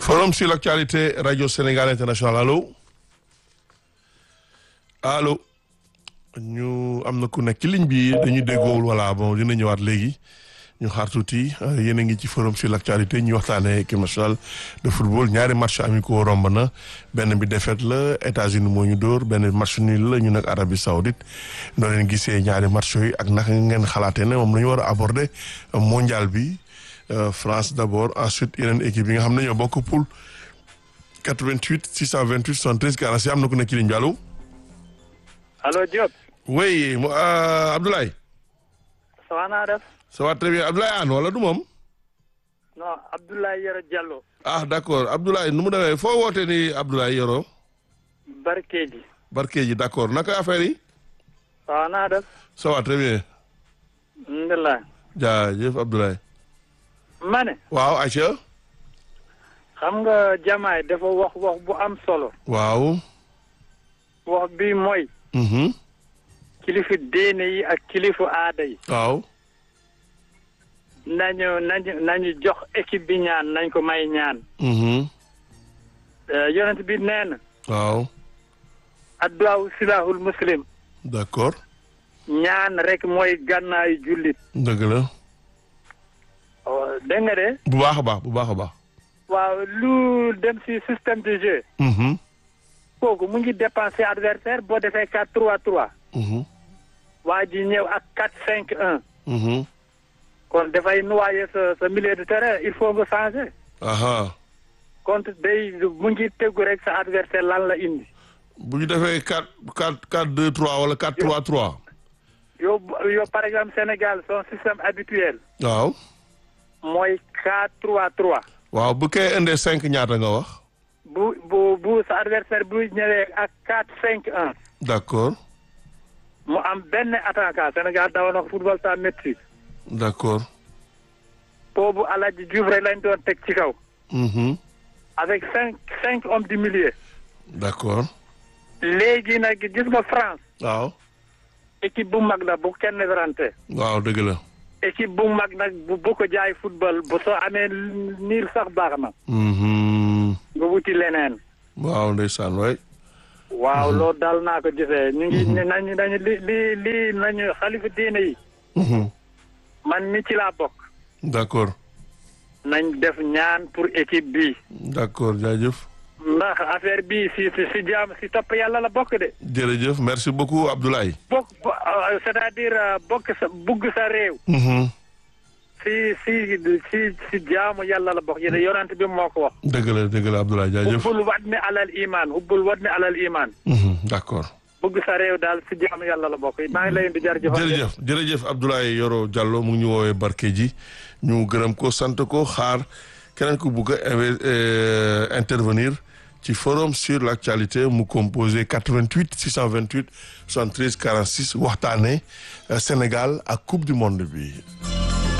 Forum sur l'actualité Radio Sénégal International allo allo ñu am na ku nekk ci ligne bi dañuy déggoowul voilà bon dina ñëwaat léegi ñu xaar tuuti yéen a ngi ci forum sur l'actualité ñu waxtaanee équipe nationale de football ñaari match amicaux romb na benn bi défaite la États-Unis moo ñu dóor benn match nul la ñu nag Arabie Saoudite noo leen gisee ñaari match yooyu ak naka ngeen xalaatee ne moom la ñu war a aborder mondial bi France d'abord ensuite yeneen équipe yi nga xam ne ñoo bokk poule 88 628 73 46 am na ku nekk ci ligne bi allo. allo Diop. oui Abdoulaye. ça va naa def. ça va très bien Abdoulaye Anne wala du moom. non Abdoulaye Yoro Diallo. ah d'accord Abdoulaye nu mu demee foo wootee ni Abdoulaye Yoro. Barkeji. Barkeji d'accord naka affaire yi. ça va naa def. ça va très bien. alhamdulilah. jaajëf Abdoulaye. ma ne. waaw Aïcha. xam nga jamaay dafa wax wax bu am solo. waaw. wax bi mooy. kilifa diine yi ak kilifa aada yi. waaw. nañu nañu nañu jox équipe bi ñaan nañ ko may ñaan. yonent bi nee na. waaw. adduwaawu silahul muslim. d'accord. ñaan rek mooy gànnaayu jullit. dëgg la. dégg nga de. bu baax a baax bu baax a baax. waaw lu dem ci système de jeu. kooku mu ngi dépenser adversaire boo defee quatre trois trois. waa ji ñëw ak quatre cinq un. kon dafay noyer sa sa milieu de terrain il faut nga changer. aha contre day mu ngi tegu rek sa adversaire lan la indi. bu ñu defee quatre quatre quatre deux trois wala quatre trois trois. yow yow par exemple Sénégal son système habituel. waaw. mooy quatre trois trois. waaw bu kay indee cinq ñaata nga wax. bu bu bu sa adversaire bu ñëwee ak quatre cinq un. d'accord. mu am benn attaquant Sénégal dawoon na football sans maîtrise. d'accord. boobu Aladji Diouf rek lañ doon teg ci kaw. avec cinq cinq hommes du milieu. d'accord. léegi nag gis nga France. waaw. équipe bu mag la bu kenn werante. waaw dëgg la. équipe bu mag nag bu bu ko jaay football bu soo amee niir sax baax na. nga wuti leneen. waaw ndeysaan waay. waaw loolu daal naa ko gisee. ñu ngi nañu nañu li li li nañu xalifa diine yi. man mi ci laa bokk. d'accord. nañ def ñaan pour équipe bi. d'accord jaajëf. ndax affaire bi si si si jaam si topp yàlla la bokk de. jërëjëf merci beaucoup Abdoulaye. bokk c'est-à-dire bokk sa bugg sa réew. si si si si jaamu yàlla la bokk yéen yonent bi moo ko wax. dëgg la dëgg la Abdoulaye jaajëf. hubbul wadni alal iman hubbul wadni alal iman. d'accord. bugg sa réew daal si jaamu yàlla la bokk maa ngi lay di jërëjëf. jërëjëf jërëjëf Abdoulaye Yoro Diallo mu ngi ñu woowee Barkeji ñu gërëm ko sant ko xaar keneen ku bugg a intervenir ci forum sur l'actualité mu composé 88 628 73 46 waxtaane Sénégal ak coupe du monde bi.